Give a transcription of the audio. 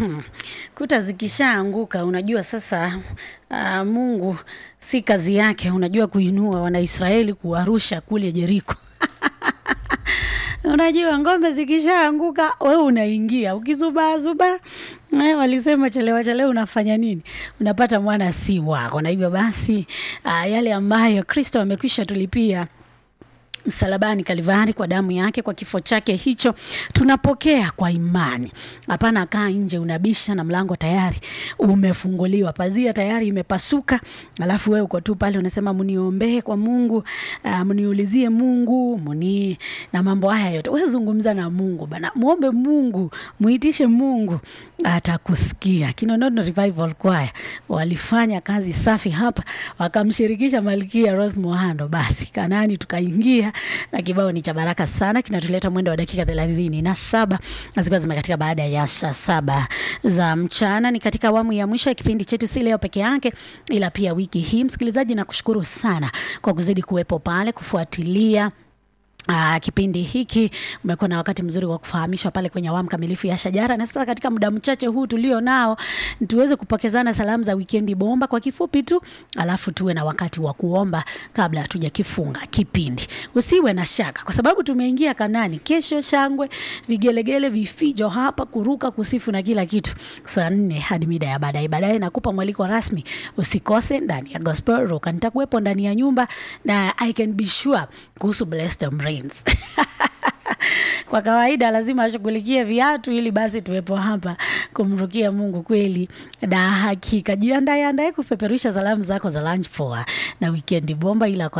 Hmm. Kuta zikishaanguka unajua sasa uh, Mungu si kazi yake, unajua kuinua Wanaisraeli kuwarusha kule Jeriko. Unajua ngombe zikishaanguka wewe unaingia ukizubaazuba. Eh, walisema chelewa chelewa unafanya nini? Unapata mwana si wako. Na hivyo basi uh, yale ambayo Kristo amekwisha tulipia msalabani Kalivari kwa damu yake, kwa kifo chake hicho tunapokea kwa imani. Hapana kaa nje unabisha na mlango tayari umefunguliwa, pazia tayari imepasuka, alafu wewe uko tu pale unasema mniombee kwa Mungu, uh, mniulizie Mungu mni na mambo haya yote. Wewe zungumza na Mungu bana, muombe Mungu, muitishe Mungu, atakusikia. Kinonono Revival Choir walifanya kazi safi hapa, wakamshirikisha Malkia Rose Muhando, basi Kanani tukaingia na kibao ni cha baraka sana, kinatuleta mwendo wa dakika thelathini na saba zikiwa zimekatika baada ya saa saba za mchana. Ni katika awamu ya mwisho ya kipindi chetu, si leo peke yake, ila pia wiki hii. Msikilizaji, nakushukuru sana kwa kuzidi kuwepo pale kufuatilia Uh, kipindi hiki umekuwa na wakati mzuri wa kufahamishwa pale kwenye awamu kamilifu ya Shajara, na sasa katika muda mchache huu tulio nao tuweze kupokezana salamu za wikendi bomba kwa kifupi tu, alafu tuwe na wakati wa kuomba kabla hatujakifunga kipindi. Usiwe na shaka, kwa sababu tumeingia Kanani. Kesho shangwe, vigelegele, vifijo hapa, kuruka, kusifu na kila kitu, saa nne hadi mida ya baadaye. Baadaye nakupa mwaliko rasmi, usikose ndani ya Gospel Rock. Nitakuwepo ndani ya nyumba na I can be sure kuhusu Bless Them Rains. Kwa kawaida lazima ashughulikie viatu ili basi tuwepo hapa kumrukia Mungu kweli na hakika. Jiandae andae kupeperusha salamu zako za lunch poa na wikendi bomba, ila kwa